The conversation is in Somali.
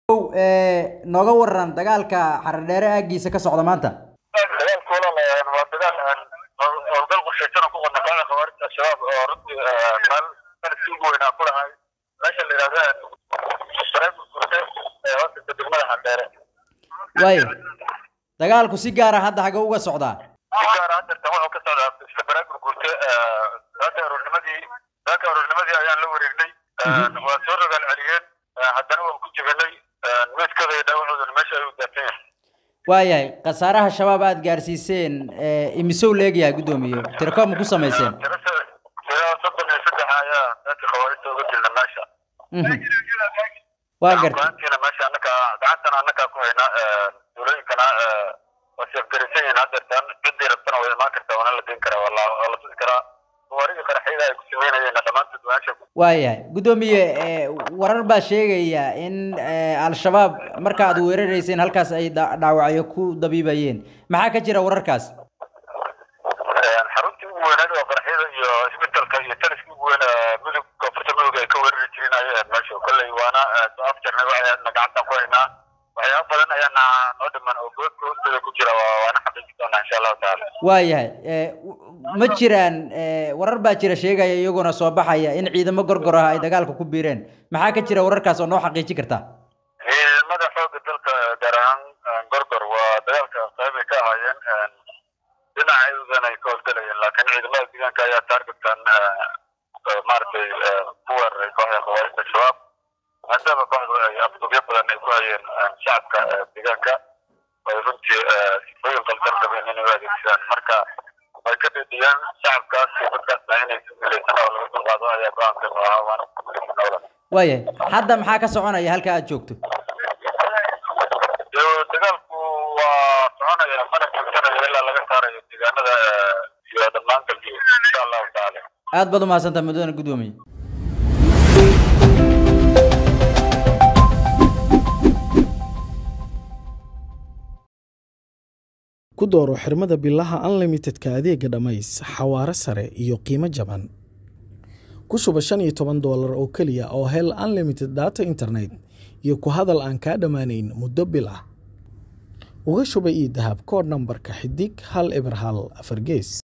nooga waran dagaalka xaradheere aagiisa ka socda maanta dagaalka walaal waa dagaal howlgal qorshaysan oo ku qodna kooxda khawaarijta al-shabaab oo runtii meel sanadkii ugu weynaa ku lahay meesha la yidhahda bareebka gurte ee hoostagta degmada xardheere waayo dagaalku si gaara hadda xagga uga socdaa si gaara haddeertan wuxuu ka socdaa isla bareebka gurte saaka aroornimadii saaka aroornimadii ayaan la wareegnay waa soo rogaal celiyeen haddana waan ku jibinay meydkooda iyo dhaawacoodana meesha ayuu daafan yahay waayahay khasaaraha shabaab aada gaarsiiseen imisow leegyahay guddoomiye tirakoob ma ku samayseen tira soddon iyo saddex ayaa dadka khawaarijta uga dilna meesha waa gartay gacantiina meesha annaka gacantana annakaa ku hayna duulooyinkana waa seefgarisan yihiin haddeertaan ciddii rabtana way imaan kartaa waana la geyn karaa waa la waa la tusi karaa gawaarigii qaraxyada ay ku sameynayeen dhammaantood meesha waayahay guddoomiye warar baa sheegaya in al-shabaab marka aad weerarayseen halkaas ay dhaawacyo ku dabiibayeen maxaa ka jira wararkaas xaruntii ugu weyneed oo qaraxyada iyo isbitalka iyo taliskii ugu weyn mudug koonfurta mudug ay ka weerari jireen ayay ahayd meesha kolley waana soo afjarnay waxayna gacantan ku haynaa waxyaaba badan ayaana noo dhiman oo goodka hoosteeda ku jira waana xaqiijin doonaa insha allahu tacaala waayahay ma jiraan warar baa jira sheegaya iyaguna soo baxaya in ciidamo gorgor ah ay dagaalka ku biireen maxaa ka jira wararkaas oo noo xaqiijin karta ciidamada xoogga dalka gaar ahaan gorgor waa dagaalka qayb ay ka ahaayeen dhinacaydan ay ka howlgalayeen laakiin ciidamada deegaanka ayaa taargetan maaragtay ku weeraray kooxda khawaarijta shabaab maadaama kooxdu ay afdubyo badan ay ku hayeen shacabka deegaanka ay runtii sifooyin qaldan qabeen inay u adeegsadaan marka way ka dhediyaan shacabkaas iyo dadkaasna inay guulaysan oo laga dulqaado ayaa go-aankan u ahaa waana ku guulaysan awla waayahay hadda maxaa ka soconaya halka aad joogto dagaalku waa soconaya mana joogsanaya ilaa laga saarayo deegaanada iyo dhammaan galbiyo insha allahu tacaala aad baad umahadsantaha mudane guddoomiye ku dooro xirmada bilaha unlimitedka adeega dhammays xawaare sare iyo qiimo jaban ku shuba shan iyo toban doolar oo keliya oo hel unlimited data internet iyo ku hadal aan kaa dhammaanayn muddo bil ah uga shuba ii dahab koodh nambarka xidig hal eber hal afar gees